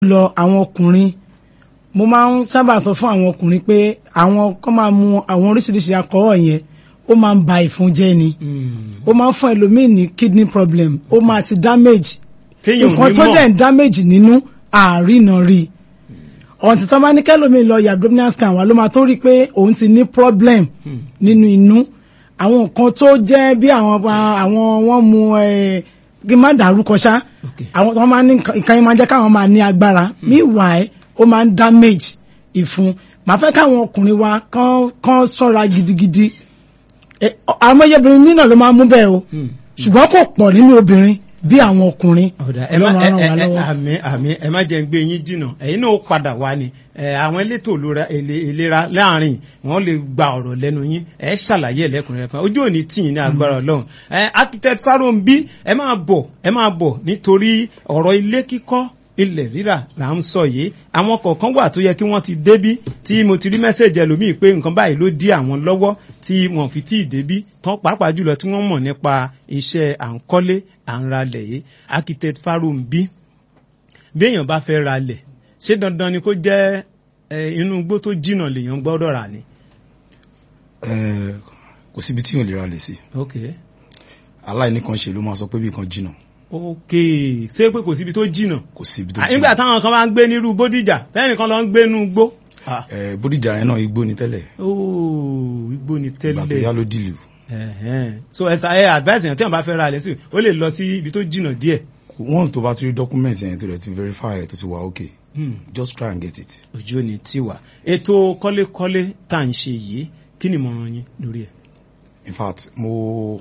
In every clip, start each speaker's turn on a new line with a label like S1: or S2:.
S1: lọ àwọn ọkùnrin mo máa ń sábà sọ fún àwọn ọkùnrin pé àwọn kọ́ máa mu àwọn oríṣiríṣi alcohol yẹn ó máa ń ba ìfun jẹ́ ni ó máa ń fún ẹlòmíì ní kidney problem ó máa ti damage
S2: téèyàn ò
S1: nǹkan
S2: ní
S1: tó
S2: mọ̀
S1: dẹ̀ ń damage nínú àárínà rí ọ̀ǹtí tó bá ní kẹ́lòmíì lọ yà abdominal scan wà ló máa tó rí i pé òun ti ní problem nínú inú àwọn nǹkan tó jẹ́ bí àwọn àwọn wọ́n mu ẹ̀ kí n má dàrúkọ ṣá
S2: Okay.
S1: àwọn tó máa ní nǹkan nǹkan yẹn máa jẹ́ káwọn máa ní agbára meanwhile ó máa ń damage ìfun màá fẹ́ káwọn ọkùnrin wa kán kán ṣọ́ra gidigidi Ẹ, ọ- àwọn obìnrin mí náà ló máa ń mú bẹ́ẹ̀ o ṣùgbọ́n kò pọ̀ nínú obìnrin bí àwọn ọkùnrin
S2: ọ̀dà ẹ má
S1: Ọlọ́run á
S2: ẹ
S1: ràn wá
S2: ẹ ẹ
S1: lọ́wọ́.
S2: àmì àmì ẹ má jẹ́ ń gbé yín jìnnà ẹ̀yin náà ó padà wá ni ẹ àwọn elétò ìlera èlé- ìlera láàrin wọn lè gba ọ̀rọ̀ lẹ́nu yín ẹ ṣàlàyé ẹlẹ́kùnrin fún ojú òní tì yín ní agbára Ọlọ́run ẹ architect Fáróǹbí ẹ máa bọ̀ ẹ máa bọ̀ nítorí ọ̀rọ̀ ilé kíkọ́ ilẹ̀ rírà là ń sọ yìí àwọn kọ̀ọ̀kan wà tó yẹ kí wọ́n ti débí tí mo ti rí mẹ́sẹ̀jì ẹlòmíì pé nǹkan báyìí ló dí àwọn lọ́wọ́ tí wọ́n fi tí ì débí tán pàápàá jùlọ tí wọ́n mọ̀ nípa iṣẹ́ à ń kọ́lé à ń ralẹ̀ yìí architect Fáróǹbí bí èèyàn bá fẹ́ ralẹ̀ ṣé dandan ni kó jẹ́ ẹ, inú igbó tó jìnnà lèèyàn gbọ́dọ̀ rà ni.
S3: Eh, kò síbi tí yóò lè ra lè sí
S2: ok
S3: aláìní kan ṣe ló máa sọ pé bí kan jìnnà
S2: ok ṣé pé kò síbi tó jìnnà.
S3: kò síbi tó
S2: Ah, nígbà
S3: jìnnà
S2: táwọn kan bá ń gbé nírú bódìjà fẹ́ẹ̀nì kan lọ ń gbé nú igbó. Ah.
S3: Eh, bódìjà yẹn náà igbó ni tẹ́lẹ̀
S2: ooo igbó ni
S3: ìgbà tó yá
S2: tẹ́lẹ̀
S3: ló dìlù
S2: Ẹ̀hẹ́n. so ẹ̀sà ẹ̀ advice yẹn tí wọ́n bá fẹ́ ra ilẹ̀ sí ó lè lọ sí ibi tó jìnnà díẹ̀.
S3: once tó bá ti rí document yẹn tó rẹ̀ ti verify ẹ̀ tó ti wà okay
S2: Hmm.
S3: just try and get it.
S2: ojú ò ní tiwa ètò kọ́lékọ́lé tá à ń ṣe yìí kí ni ìmọ̀ràn yín lórí ẹ̀.
S3: in fact mo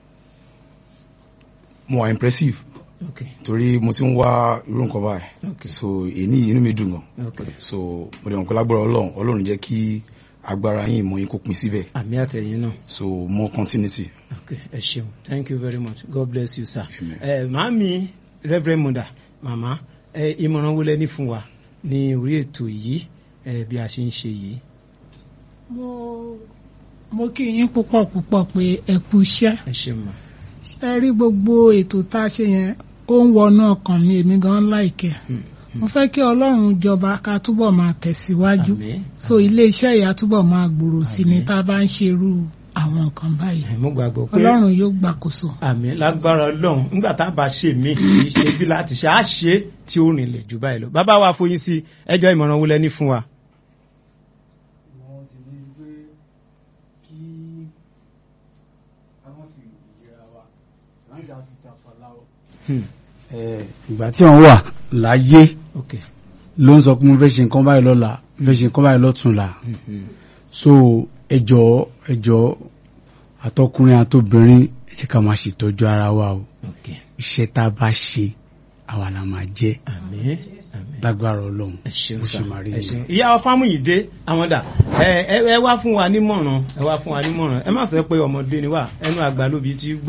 S3: mo wà impressive
S2: ok
S3: torí mo ti ń wá irú nǹkan báyìí
S2: ok
S3: so èyí inú mi dùn gan
S2: ok
S3: so mo dẹ̀ mọ̀ pé lágbára ọlọ́run ọlọ́run jẹ́ kí agbára yín ìmọ̀ yín kó pin síbẹ̀
S2: àmì àtẹ̀yìn náà.
S3: so more continuity.
S2: Okay, ẹ ṣeun. Thank you very much. God bless you, sir.
S3: Amen.
S2: Ẹ màámi Reverend Mother, màmá, ẹ ìmọ̀ràn wo lẹ ní fún wa ní orí ètò yìí ẹ bí a ṣe ń ṣe yìí.
S4: mo mo kí yín púpọ̀ púpọ̀ pé ẹ kú iṣẹ́
S2: Ẹ ṣeun mà.
S4: ẹ rí gbogbo ètò tá a ṣe yẹn ó ń wọnú ọkàn mi èmi gan láìkẹ́
S2: Hmm,
S4: mo fẹ́ kí ọlọ́run jọba ká túbọ̀ máa tẹ̀síwájú
S2: Àmín.
S4: so iléeṣẹ́ ìyá túbọ̀ máa gbòòrò sí ni
S2: Àmín.
S4: tá a bá ń ṣerú àwọn nǹkan báyìí
S2: Ẹ mo gbàgbọ́ pé
S4: ọlọ́run yóò gbàkóso.
S2: àmì lágbára Ọlọ́run nígbà tá a bá ṣe mí kì í ṣe bí láti ṣe á ṣe tí ó rìnlẹ̀ jù báyìí lọ. Bàbá wa foyín sí ẹjọ́ ìmọ̀ràn wo lẹ ní fún wa.
S5: wọ́n ti ní pé kí a má fi ìlera wa láńjà fi tàfà láwọ̀.
S2: Hmm,
S6: ìgbà tí wọ́n wà láyé
S2: ok.
S6: ló ń sọ pé mo fẹ́ ṣe nǹkan báyìí lọ́la mo fẹ́ ṣe nǹkan báyìí lọ́túnla
S2: Hmm, hmm.
S6: so ẹjọ́ ẹjọ́ àtọkùnrin àtobìnrin ẹ jẹ́ ká máa ṣètọ́jú ara wa o
S2: ok.
S6: iṣẹ́ tá a bá ṣe àwa la máa jẹ́
S2: Àmín. Àmín.
S6: lágbára ọlọ́run
S2: ẹ ṣeun
S6: bó
S2: sá
S6: ṣe máa rí
S2: ẹ
S6: nìyẹn.
S2: ṣeun ìyá wa Fámúyìdé àwọn dà ẹ ẹ ẹ wá fún wa nímọ̀ràn ẹ wá fún wa nímọ̀ràn ẹ má sọ pé ọmọdé ni wà ẹnu àgbà lóbi tí gbò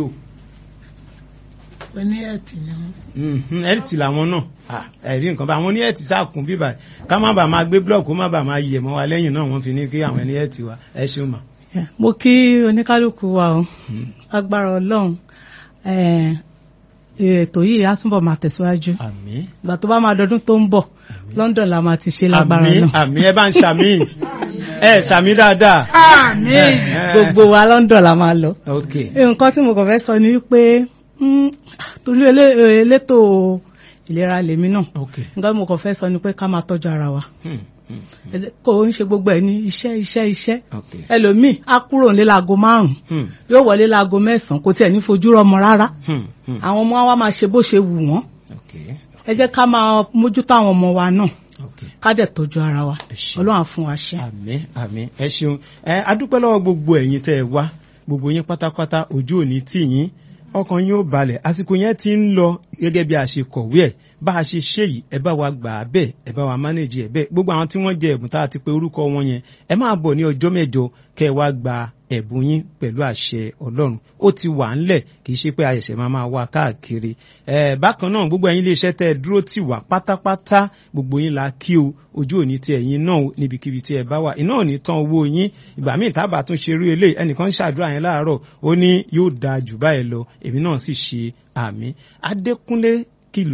S4: oní ẹ̀tì ni wọ́n.
S2: ẹ̀rìtì làwọn náà Ah, ẹ̀rí nǹkan bá àwọn ní ẹ̀tì sáàkùn bíbà ká má bàa máa gbé blọọkù má bàa máa yẹ̀ mọ́ wa lẹ́yìn náà wọ́n fi ní kí àwọn ẹni ẹ̀tì wa ẹ ṣeun mà.
S7: mo kí oníkálukú wa o agbára ọlọ́run eh, ètò yìí á túbọ̀ máa tẹ̀síwájú
S2: àmín
S7: ìgbà tó bá máa dọdún tó ń bọ̀ London la máa ti ṣe lágbára
S2: àmín
S7: náà
S2: àmín ẹ bá ń ṣàmì ẹ ṣàmì dáadáa.
S4: àmín
S2: Eh, eh.
S7: gbogbo wa London la máa lọ
S2: ok
S7: nǹkan tí mo kàn fẹ́ sọ ni wípé mm, torí elé- elétò ìlera lèmi náà
S2: ok
S7: nǹkan tí mo kàn fẹ́ sọ ni pé ká máa tọ́jú ara wa
S2: Hmm, hmm,
S7: Ẹlẹ́- kò ń ṣe gbogbo ẹ̀ ní iṣẹ́ iṣẹ́ iṣẹ́
S2: ok
S7: ẹlòmíì á kúrò nílé láago márùn-ún
S2: Hmm,
S7: yóò wọlé láago mẹ́sàn-án kò tiẹ̀ ní fojú rọmọ rárá
S2: hmm, hmm,
S7: àwọn ọmọ wa máa ṣe bó ṣe wù wọ́n
S2: ok
S7: ẹ jẹ́ ká máa mójútó àwọn ọmọ wa náà
S2: ok.
S7: ká dẹ̀ tọ́jú ara wa
S2: Ẹ ṣé.
S7: ọlọ́run á fún wa ṣe.
S2: àmín àmín ẹ ṣeun ẹ adúpẹ́ lọ́wọ́ gbogbo ẹ̀yin tẹ́ ẹ wá gbogbo yín pátápátá ojú òní tì yín ọkàn yín ó balẹ̀ àsìkò yẹn ti ń lọ gẹ́gẹ́ bí a ṣe kọ̀wé ẹ̀ bá a ṣe ṣe yìí ẹ bá wa gbà á bẹ́ẹ̀ ẹ bá wa mánéjì ẹ̀ bẹ́ẹ̀ gbogbo àwọn tí wọ́n jẹ ẹ̀bùn tá a ti pe orúkọ wọn yẹn ẹ máa bọ̀ ní ọjọ́ mẹ́jọ kẹ́ ẹ wá gba ẹ̀bùn yín pẹ̀lú àṣẹ ọlọ́run ó ti wà ńlẹ̀ kì í ṣe pé àṣẹ̀ṣẹ̀ máa máa wá káàkiri ẹ̀ bákan náà gbogbo ẹ̀yin iléeṣẹ́ tẹ́ ẹ dúró tì wá pátápátá gbogbo yín la kí o ojú òní ti ẹ̀yin náà o, níbikíbi tí ẹ bá wà iná ò ní tán owó yín ìgbà míì tábà tún ṣerú eléyìí ẹnìkan ń ṣàdúrà yẹn láàárọ̀ ó ní yóò dáa jù báyìí lọ èmi náà sì ṣe àmì Adékúnlé kìlọ̀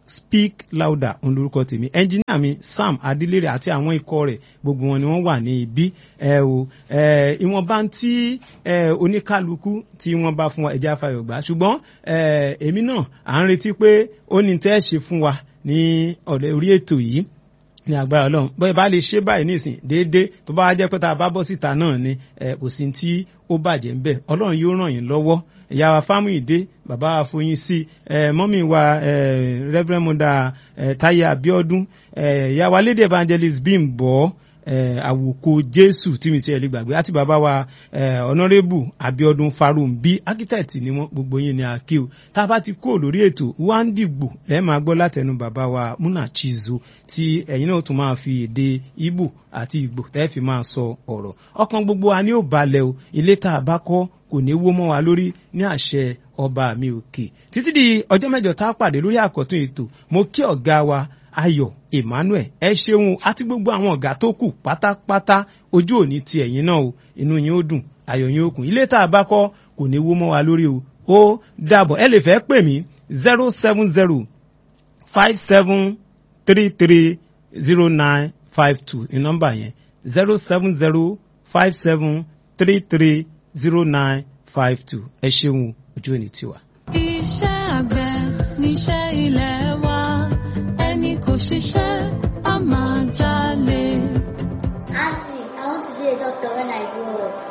S2: speak louder òun lórúkọ tèmi ẹnjìníà mi sam adilere àti àwọn ikọ̀ rẹ̀ gbogbo wọn ni wọ́n wà ní ibi ẹ o ẹ ìwọ̀nba tí ẹ oníkálukú tí wọ́n bá fún wa ẹ̀jẹ̀ afayọ̀ gbà ṣùgbọ́n ẹ èmi náà à ń retí pé ó ní tẹ́ ẹ ṣe fún wa ní ọ̀rẹ́ orí ètò yìí ní agbára ọlọ́run bóyá bá lè ṣe báyìí nísìn déédéé tó bá jẹ́ pé tá a bá bọ́ síta náà ni ẹ kò sí tí ó bàjẹ́ ń bẹ̀ ọlọ́run yóò ràn yín lọ́wọ́ ìyá wa Fámúyìdé bàbá wa Foyín sí ẹ mọ́mì wa ẹ Reverend Mother ẹ Táyé Abíọ́dún ẹ ìyá wa Lady Evangelist Bímbọ́ ẹ àwòkọ Jésù tí mi ti ẹ̀ lè gbàgbé àti bàbá wa ẹ Honourable Abíọ́dún Farumbi architect ni wọ́n gbogbo yín ni àkí o tá a bá ti kó lórí ètò wá ń dìgbò ẹ máa gbọ́ látẹnu bàbá wa Múnà Chizo tí ẹ̀yin náà tún máa fi èdè Ìgbò àti Ìgbò tẹ́ fi máa sọ ọ̀rọ̀ ọkàn gbogbo wa ni ó balẹ̀ o ilé tá a bá kọ́ kò ní wó mọ́ wa lórí ní àṣẹ ọba mi òkè títí di ọjọ́ mẹ́jọ tá a pàdé lórí àkọ́tún ètò mo kí ọ̀gá wa Ayọ̀ Emmanuel ẹ ṣeun àti gbogbo àwọn ọ̀gá tó kù pátápátá ojú òní ti ẹ̀yin náà o inú yín ó dùn ayọ̀ yín ó kún ilé tá a bá kọ́ kò ní wó mọ́ wa lórí o ó dàbọ̀ ẹ lè fẹ́ pè mí zero seven zero five seven three three zero nine five two ní nọ́mbà yẹn zero seven zero five seven three three zero nine five two ẹ ṣeun ojú òní tiwa.
S8: Iṣẹ́ àgbẹ̀ níṣẹ́ ilẹ̀ wa, ẹni kò ṣiṣẹ́ á máa jalè.
S9: Auntie, I want to be a doctor when I grow up.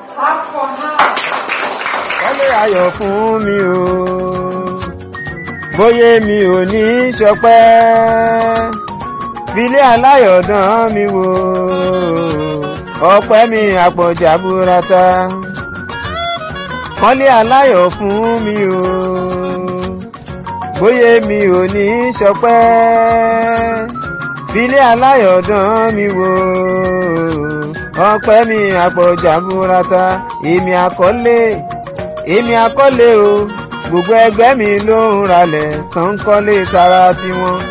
S10: Kọ́lé ayọ̀ fún mi o, bóyá mi ò ní ṣọpẹ́, filé aláyọ̀dán mi wò, ọpẹ́ mi àpọ̀jà burata. Kọ́lé aláyọ̀ fún mi o, bóyá mi ò ní ṣọpẹ́, filé aláyọ̀dán mi wò, ọpẹ́ mi àpọ̀jà burata. Èmi àkọ́lé èmi àkọ́lé o gbogbo ẹgbẹ́ mi ló ń ralẹ̀ tán ń kọ́lé tara tiwọn